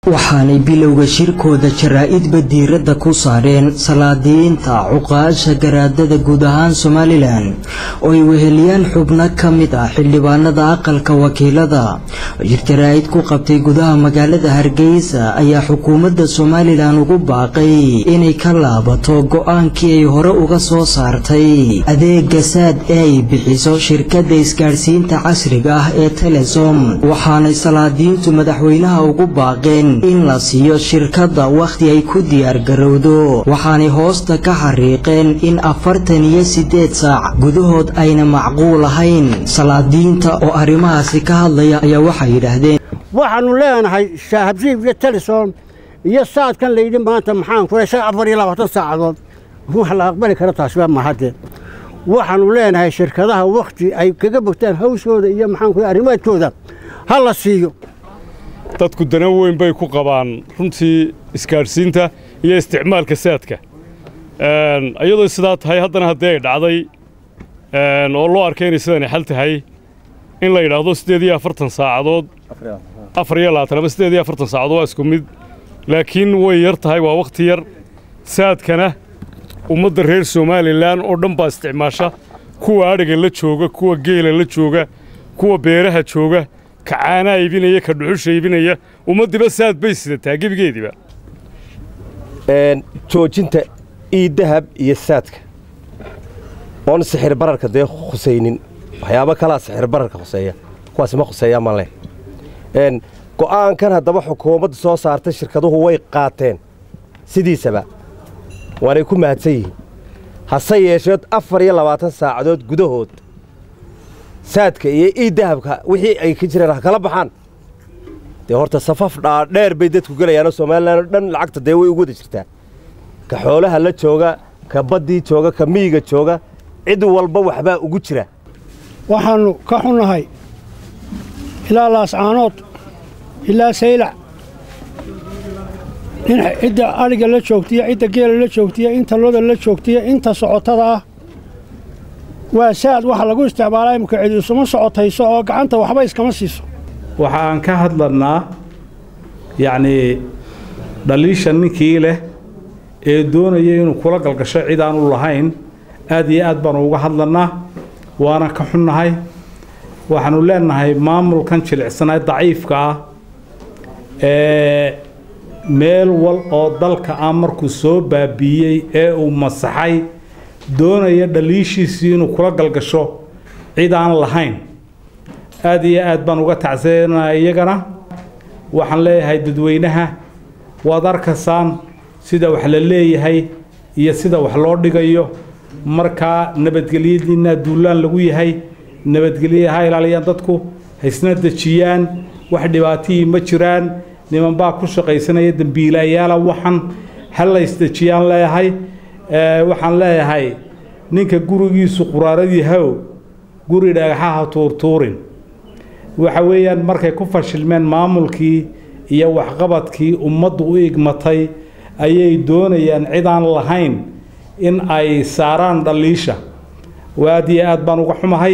waxaanay bilowga shirkooda jaraa-idba diiradda ku saareen salaadiyiinta cuqaasha garaadada guud ahaan somalilan oo ay weheliyaan xubno ka mid ah xildhibaanada aqalka wakiilada shir jaraa-id ku qabtay gudaha magaalada hargeysa ayaa xukuumadda somalilan ugu baaqay inay ka laabato go-aankii ay hore uga soo saartay adeega saad ee ay bixiso shirkadda isgaadhsiinta casriga ah ee telesom waxaanay salaadiyiintu madaxweynaha ugu baaqeen in la siiyo shirkadda wakhti ay ku diyaargarowdo waxaanay hoosta ka xariiqeen in afartan iyo siddeed saac gudahood ayna macquul ahayn salaadiyiinta oo arrimahaasi ka hadlaya ayaa waxay yidhaahdeen waxaannu leenahay shaahabsiib iyo telesom iyo saadkan layidhi maanta maxaan ku heshay afar iyo labaatan saacadood wax la aqbali kara taasiba mahadee waxaannu leenahay shirkadaha wakhti ay kaga bogtaan hawshooda iyo maxaan ku arrimaadkooda ha la siiyo dadku dana weyn bay ku qabaan runtii isgaadhsiinta iyo isticmaalka saadka iyadoo sidaa tahay haddana haddii ay dhacday oo loo arkay inay sidani xal tahay in la yidhaahdo siddeed iyo afartan saacadood afar iyo labaatan ama siddeed iyo afartan saacadood waa isku mid laakiin way yar tahay waa wakhti yar saadkana ummadda reer somalilan oo dhan baa isticmaasha kuwa adhiga la jooga kuwa geela la jooga kuwa beeraha jooga ka caanaa iibinaya ka dhuxusha iibinaya ummaddiiba saad bay sidataa gebigeediiba joojinta iidahab iyo saadka oon sixir bararka dee khusaynin waxyaabo kalaa sixir bararka khuseeya kuwaasi ma khuseeyaa ma leh go'aankan haddaba xukuumadda soo saartay shirkaduhu way qaateen sidiisaba waanay ku mahadsan yihiin hase yeesheed afar iyo labaatan saacadood gudahood saadka iyo iidahabka wixii ay ka jireen ha kala baxaan dee horta safaf dhaadheer bay dadku gelayaanoo somalilan oo dhan lacagta dee way ugu wada jirtaa ka xoolaha la jooga ka baddii jooga ka miyiga jooga cid walba waxbaa ugu jira waxaannu ka xunnahay ilaa laascaanood ilaa saylac in cidda adhiga la joogtiya cidda geela la joogtiya inta loda la joogtiya inta socotada ah waa saad waxa lagu isticmaalaa imika cid isuma socotayso oo gacanta waxba iskama siiso waxa aan ka hadlannaa yacnii dhaliisha ninkii leh ee doonaya inuu kula galgasho cid aanu lahayn aad iyo aad baanu uga hadlannaa waana ka xunnahay waxaannu leennahay maamulkan jilicsanaa daciifka ah ee meel wal oo dalka ah markuu soo baabiiyey ee uu masaxay doonaya dhaliishiisii inuu kula galgasho cid aan lahayn aad iyo aad baan uga tacsanaa iyagana waxaan leeyahay dadweynaha waad arkaysaan sida wax la leeyahay iyo sida wax loo dhigayo markaa nabadgelyadiinna duulaan lagu yahay nabadgelya ha ilaaliyaan dadku haysna dejiyaan wax dhibaatihii ma jiraan nimanbaa ku shaqaysanaya dembiilayaala waxan ha la ysdejiyaan leeyahay waxaan leeyahay ninka gurigiisu quraarad yahow guri dhagaxaha tuurtuurin waxa weeyaan markay ku fashilmeen maamulkii iyo waxqabadkii ummaddu u igmatay ayay doonayaan cid aan lahayn in ay saaraan dhaliisha aad iyo aad baan uga xumahay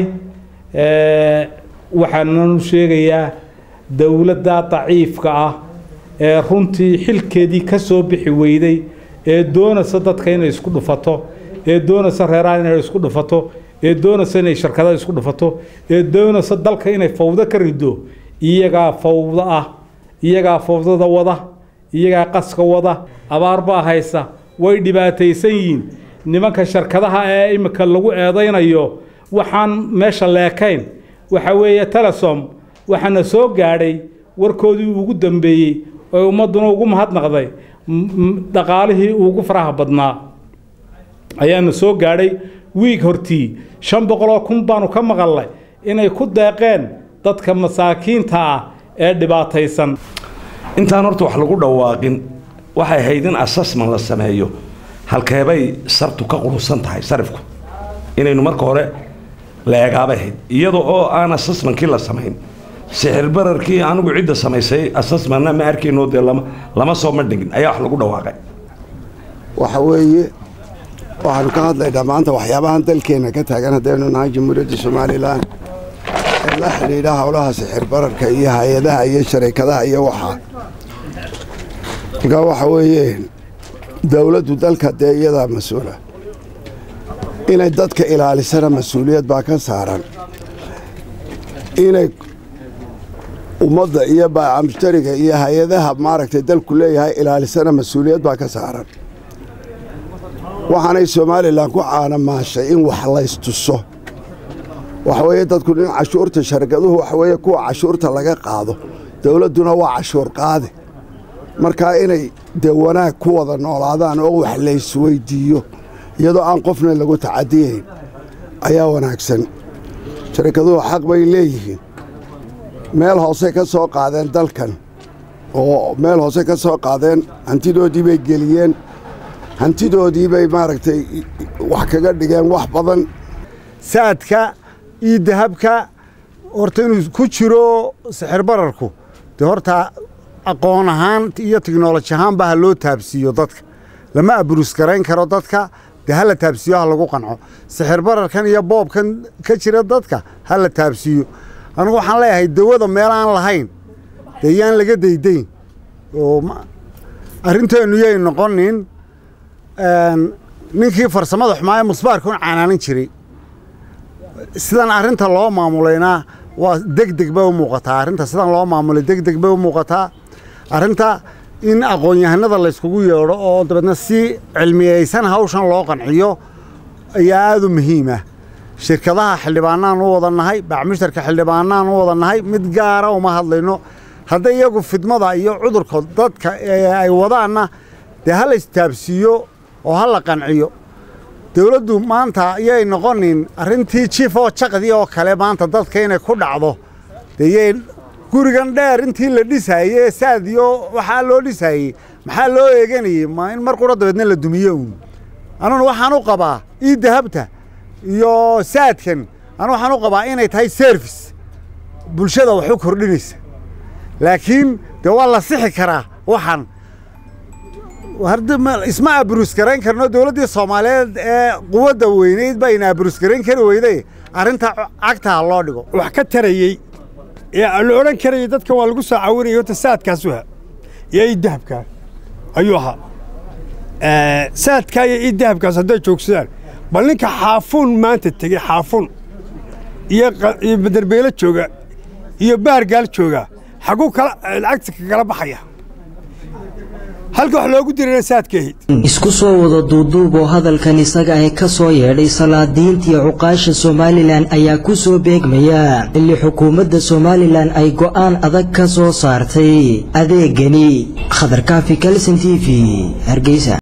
waxaananu sheegayaa dowladda daciifka ah ee runtii xilkeedii ka soo bixi weyday ee doonaysa dadka inay isku dhufato ee doonaysa reeraha inay isku dhufato ee doonaysa inay shirkadaha isku dhufato ee doonaysa dalka inay fawdo ka rido iyagaa fawdo ah iyagaa fawdada wada iyagaa qaska wada abaar baa haysa way dhibaataysan yihiin nimanka shirkadaha ee imika lagu eedaynayo waxaan meesha leekayn waxa weeye telesom waxaana soo gaadhay warkoodii ugu dambeeyey oo ummadduna ugu mahadnaqday dhaqaalihii ugu faraha badnaa ayaana soo gaadhay wiig hortii shan boqoloo kun baanu ka maqalnay inay ku deeqeen dadka masaakiinta ah ee dhibaataysan intaan horta wax lagu dhawaaqin waxay ahayd in assessment la sameeyo halkeebay sartu ka qurusan tahay sarifku inaynu marka hore la eegaabay ahayd iyada oo aan assessmentkii la samayn sixir bararkii anigu cidda samaysay assessmentna ma arkayno dee lama soo madhigin ayaa wax lagu dhawaaqay waxa weeye waxaanu ka hadlaynaa maanta waxyaabahan dalkeenna ka taagan haddaynu nahay jamhuuriyadda somalilan ee la xidhiidha howlaha sixir bararka iyo hay-adaha iyo sharikadaha iyo waxaa markaa waxa weeye dowladdu dalka dee iyadaa mas-uula inay dadka ilaalisana mas-uuliyad baa ka saaran inay ummadda iyo baaca mushtariga iyo hay-adaha maaragtay dalku leeyahay ilaalisana mas-uuliyad baa ka saaran waxaanay somalilan ku caanamaashay in wax laystuso waxaweeye dadku in cashuurta sharkaduhu waxaweeye kuwa cashuurta laga qaado dowladduna waa cashuur qaade markaa inay dee wanaag ku wada noolaadaan oo wax laysweydiiyo iyadoo aan qofna lagu tacadiyayn ayaa wanaagsan sharkaduhu xaq bay leeyihiin meel hoose ka soo qaadeen dalkan oo meel hoose ka soo qaadeen hantidoodii bay geliyeen hantidoodii bay maaragtay wax kaga dhigeen wax badan saadka iyo dahabka horta inuu ku jiro sixir bararku dee horta aqoon ahaan iyo tiknoloji ahaanba ha loo taabsiiyo dadka lama aburus garayn karo dadka dee ha la taabsiiyo ha lagu qanco sixir bararkan iyo boobkan ka jira dadka ha la taabsiiyo anigu waxaan leeyahay dawada meel aan lahayn dee yaan laga daydayn oo arrinteennu yay noqonin ninkii farsamada xumaa ee musbaarka un canaanin jiray sidan arrinta loo maamulayna waa deg deg bay u muuqataa arrinta sidan loo maamulay deg deg bay u muuqataa arrinta in aqoon-yahanada layskugu yeedho oo dabeedna si cilmiyeysan hawshan loo qanciyo ayaa aada u muhiima shirkadaha xildhibaanaan u wada nahay bacmushtarka xildhibaanaan u wada nahay mid gaara uma hadlayno hadday iyagu fidmada iyo cudurka dadka ay wadaanna dee ha la istaabsiiyo oo ha la qanciyo dawladdu maanta yay noqonin arrintii jiif oo jaqdii oo kale maanta dadka inay ku dhacdo dee yay gurigan dheer intii la dhisaayey saadiyo waxaa loo dhisaayey maxaa loo eeganayey ma in mar qura dabeedna la dumiyo uun anuna waxaan u qabaa ii dahabta iyo saadkan anu waxaan u qabaa inay tahay service bulshada wax u kordhinaysa laakiin dee waa la sixi karaa waxaan isma aburus garayn karno dowladdii soomaaliyeed ee quwadda weynayd bayna aburus garayn kari weyday arrinta cagtaa loo dhigo wax ka tarayey ee la odhan karayay dadka waa lagu soo caawinaya horta saadkaasu ha iyo ii dahabkaa ayuu ahaa saadkaa iyo ii dahabkaas hadday joogsadaan bal ninka xaafuun maanta tegey xaafuun iyo baderbeelo jooga iyo baargaal jooga xagguu kala lacagta kagala baxaya halka wax loogu dirana saadkaahid isku soo wada duuduub oo hadalkan isaga ah ka soo yeedhay salaadiintii cuqaasha somalilan ayaa ku soo beegmaya xilli xukuumadda somalilan ay go'aan adag ka soo saartay adeegani khadarkaafi kalson t v hargeysa